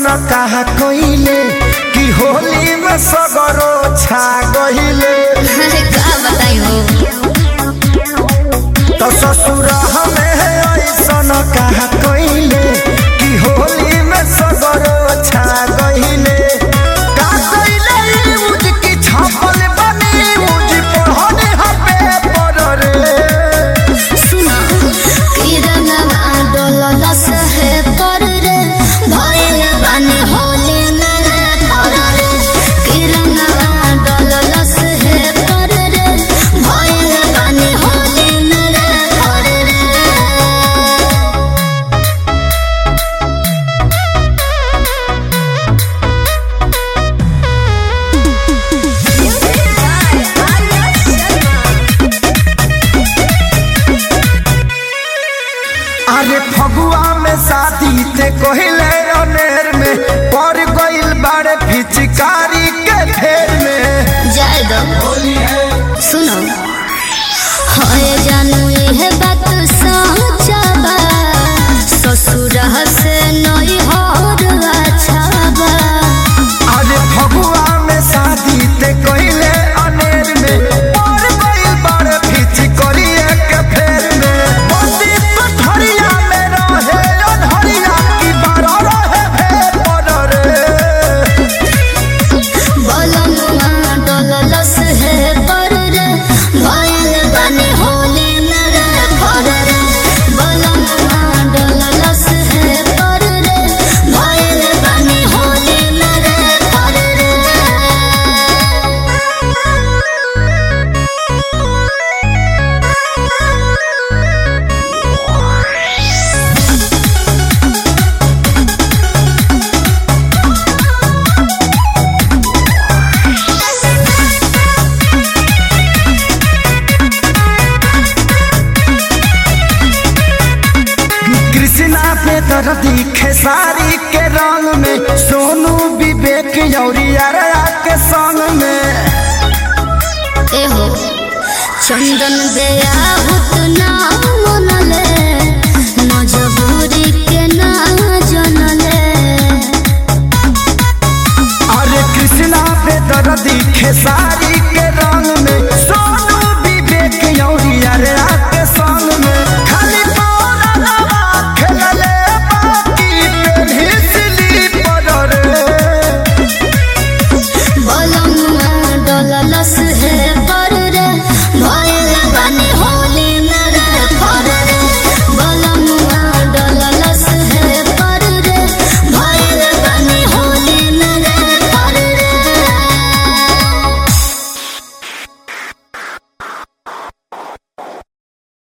कहा कइले कि होली में सगरो छा गइले अरे का बताई हो तो ससुर हमें ऐसन कहा कइले कि होली में सगरो छा गइले का कइले यूज की छापल बनी यूज पढ़ने हपे पर रे सुना किरणवा डोललस है पर रे भइल बानी होली में रे पर रे किरणवा डोललस है पर रे भइल बानी होली में रे पर रे अरे फगुआ में शादी ते कहले अनेर में पड़ गइल बाड़े फिचकारी के फेर में जाए दो सुनो हाय जानू ये बात सच्चा बा ससुर से नई हर अच्छा बा अरे फगुआ में शादी ते कहले अनेर में पड़ गइल बाड़े फिचकारी के फेर में बंदी पथरिया में रहे अनहरिया की बारा रहे फेर पर रे बलनुआ डललस है पर रे भइल बानी होली में रे पर रे बलनुआ डललस है पर रे भइल बानी होली में रे पर रे कृष्णा पे दर्दी खेसारी के रंग में सोनू विवेक यौरिया के संग में एहो चंदन बेयाहुत नाम मनले